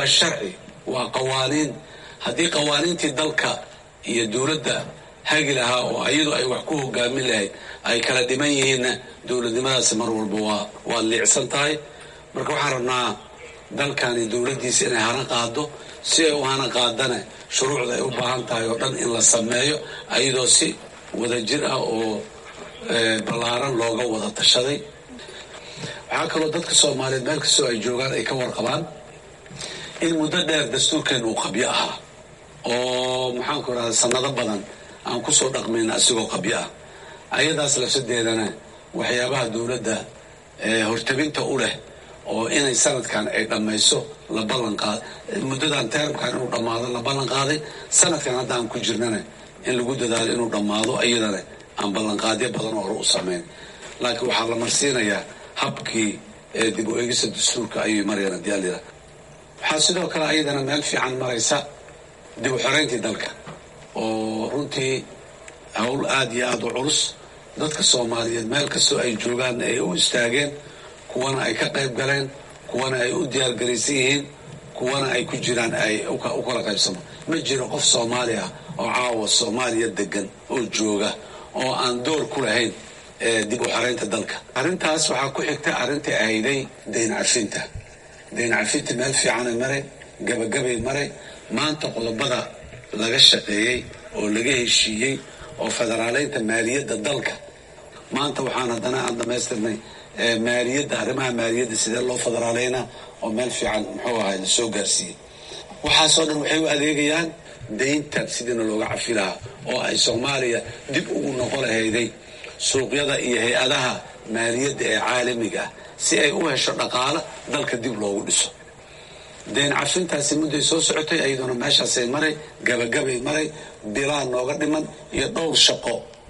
waa sharci waa qawaaniin haddii qawaaniintii dalka iyo dowladda hagi lahaa oo iyadu ay wax ku hogaamin lahayd ay kala dhiman yihiinna dowladnimadaasi mar walba waa waa liicsan tahay marka waxaan rabnaa dalkani dowladdiisa inay hana qaado si ay u hana qaadana shuruucda ay u baahan tahay oo dhan in la sameeyo ayadoo si wadajir ah oo ballaaran looga wada tashaday waxaa kaloo dadka soomaaliyeed meel kastoo ay joogaan ay ka warqabaan in muddo dheer dastuurkeena uu qabyo ahaa oo maxaanku irahda sanado badan aan kusoo dhaqmayna asigoo qabyo ah ayadaas lafsadeedana waxyaabaha dowladda hortabinta u leh oo inay sanadkan ay dhammayso la ballan qaad muddadan teramkan inuu dhammaado la ballan qaaday sanadkan hadda aan ku jirnana in lagu dadaalo inuu dhammaado iyadana aan ballanqaadyo badan oo hore u samayn laakiin waxaa la marsiinayaa habkii dib u eegista dastuurka ayay marayaan haddii alila waxaa sidoo kale ayadana meel fiican maraysa dib u xoreyntii dalka oo runtii howl aada iyo aada u culus dadka soomaaliyeed meel kastoo ay joogaan ay u istaageen kuwana ay ka qayb galeen kuwana ay u diyaargaraysan yihiin kuwana ay ku jiraan ay u kala qaybsamo ma jiro qof soomaali ah oo caawa soomaaliya degan oo jooga oo aan door ku lahayn dib u xoreynta dalka arrintaas waxaa ku xigta arrintai ahayday dayn cafinta dayn cafinta meel fiicanay maray gabagabay maray maanta qodobada laga shaqeeyey oo laga heshiiyey oo federaaleynta maaliyadda dalka maanta waxaan haddana aan dhamaystirnay maaliyadda arrimaha maaliyadda sidee loo federaaleynaa oo meel fiican muxuu ahay la soo gaarsiiyey waxaasoo dhan waxay u adeegayaan dayntan sidiina looga cafi lahaa oo ay soomaaliya dib ugu noqon lahayday suuqyada iyo hay-adaha maaliyadda ee caalamiga ah si ay u hesho dhaqaalo dalka dib loogu dhiso dayn cafintaasi mudday soo socotay ayaduna meeshaasay maray gabagabay maray bilaa nooga dhiman iyo dhowr shaqo